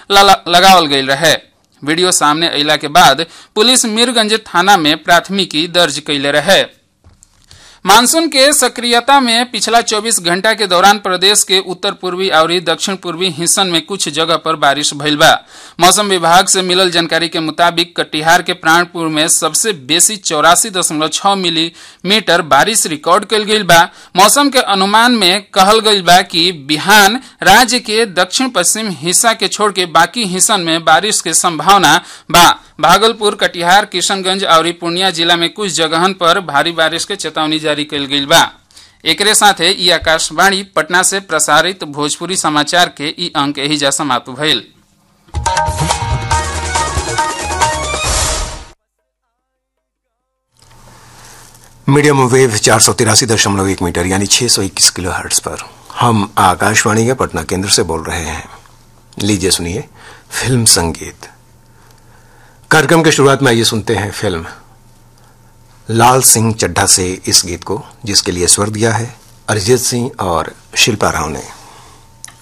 लगावल गई रहे वीडियो सामने अला के बाद पुलिस मीरगंज थाना में प्राथमिकी दर्ज कैले रहे मानसून के सक्रियता में पिछला 24 घंटा के दौरान प्रदेश के उत्तर पूर्वी और दक्षिण पूर्वी हिस्सन में कुछ जगह पर बारिश भइल बा मौसम विभाग से मिलल जानकारी के मुताबिक कटिहार के प्राणपुर में सबसे बेसी चौरासी दशमलव छह मिलीमीटर बारिश रिकॉर्ड कल गई बा मौसम के अनुमान में कहल गई बा कि बिहान राज्य के दक्षिण पश्चिम हिस्सा के छोड़ के बाकी हिस्सन में बारिश के संभावना बा भागलपुर कटिहार किशनगंज और पूर्णिया जिला में कुछ जगहन पर भारी बारिश के चेतावनी जारी कल गई बा एकरे साथे ई आकाशवाणी पटना से प्रसारित भोजपुरी समाचार के ई अंक एहिजा समाप्त भइल मीडियम वेव चार सौ तिरासी दशमलव एक मीटर यानी छह सौ इक्कीस किलो हर्ट्स पर हम आकाशवाणी के पटना केंद्र से बोल रहे हैं लीजिए सुनिए फिल्म संगीत कार्यक्रम की शुरुआत में आइए सुनते हैं फिल्म लाल सिंह चड्ढा से इस गीत को जिसके लिए स्वर दिया है अरिजीत सिंह और शिल्पा राव ने